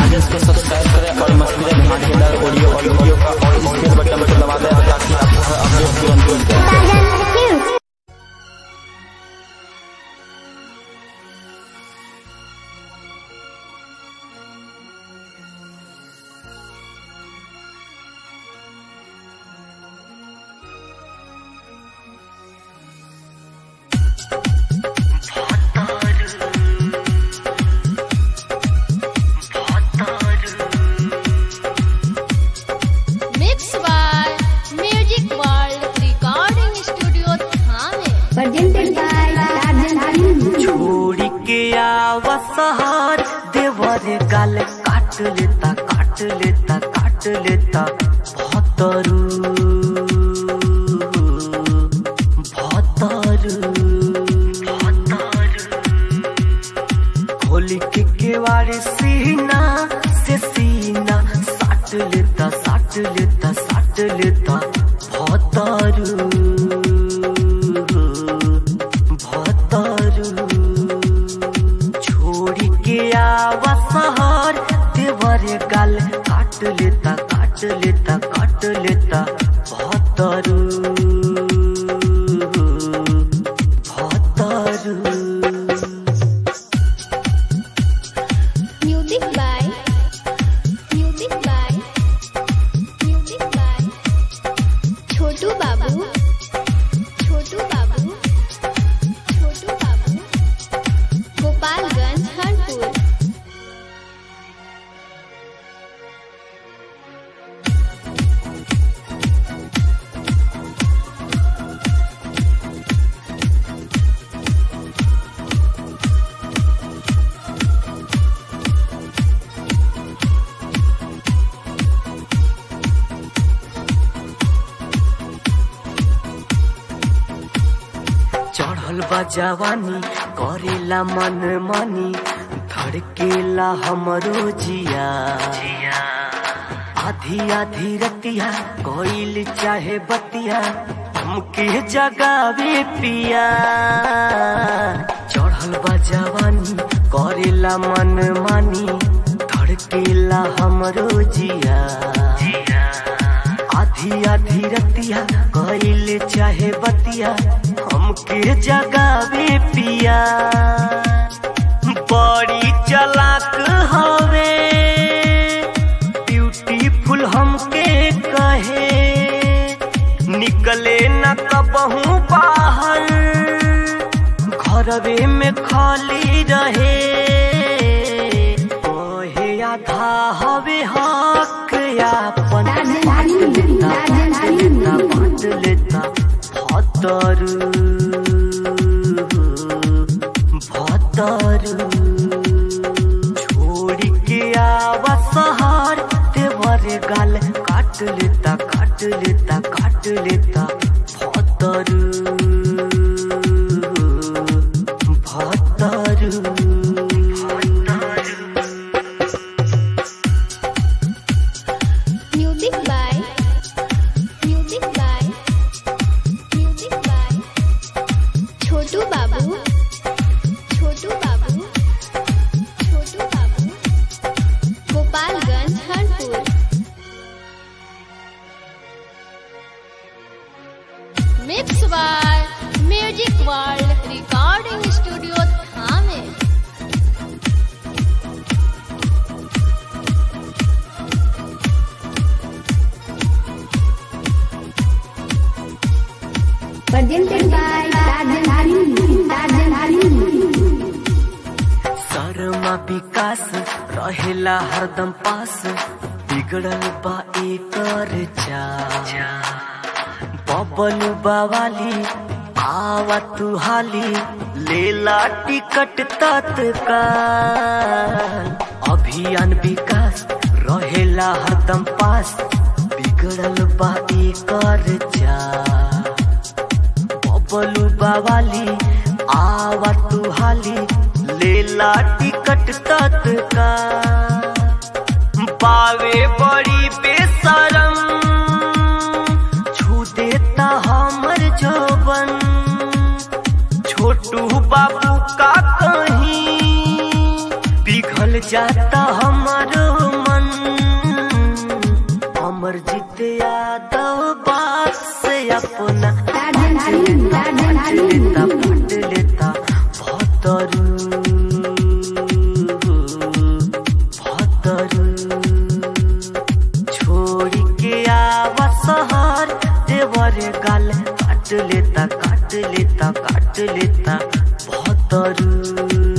Page को subscribe करें और मस्ती धमाकेदार ऑडियो और वीडियो का और स्पेस बटन को दबा दें ताकि आपको हर अपडेट तुरंत मिल जाए Mix by Music World Recording Studio Thane. presented by Tarzan Film. छोड़ी के आवा सहार देवर गाल काट लेता काट लेता काट लेता भतरू भतरू खोली के केवाड़े सीना से सीना साट लेता साट लेता साट लेता भतरू भतरू छोड़ी के आवा सहर देवर गाल काट लेता काट लेता काट लेता भतरू भतरू Music by Music by Music by Chotu Babu Chotu Babu Chotu Babu Gopalganj Harpur चढ़ल बा जवानी करेला मन मानी धड़केला हमरो जिया आधी आधी रतिया कोइल चाहे बतिया हमके जगावे पिया चढ़ल बा जवानी करेला मन मानी धड़केला हमरो जिया आधी आधी रतिया कइल चाहे बतिया हमके जगावे पिया बड़ी चलाक हवे ब्यूटीफुल हमके कहे निकले न कबहू बाहर घरवे में खाली रहे ओहे आधा हवे हक यापन Tarzan Film. Tarzan लेता बांट Film. लेता भतरू भतरू छोड़ी के आवा सहार देवर गाल काट लेता काट लेता काट लेता भतरू भतरू भतरू Music by Music by Music by Chotu Babu Chotu Babu Chotu Babu Gopalganj Harpur Mix by Music World Recording Studio Thane. Presented by Tarzan Film. Tarzan Film. Sharma विकास रहेला हरदम पास बिगड़ल बा एकर चा बबलू बावाली आवा तू हाली लेला टिकट तत्काल अभियान विकास रहेला हरदम पास बिगड़ल बा एकर चा बबलू बावाली आवा तू हाली लेला टिकट तत्का पावे बड़ी बेसरम छू देता हमर जोबन छोटू बाबू का कहीं पिघल जाता हमारो अमरजीत यादव बात से अपना टार्जन हरिम टार्जन हरिम लेता पट लेता भतरू भतरू छोड़ के आवा शहर देवर गाल काट लेता काट लेता काट लेता भतरू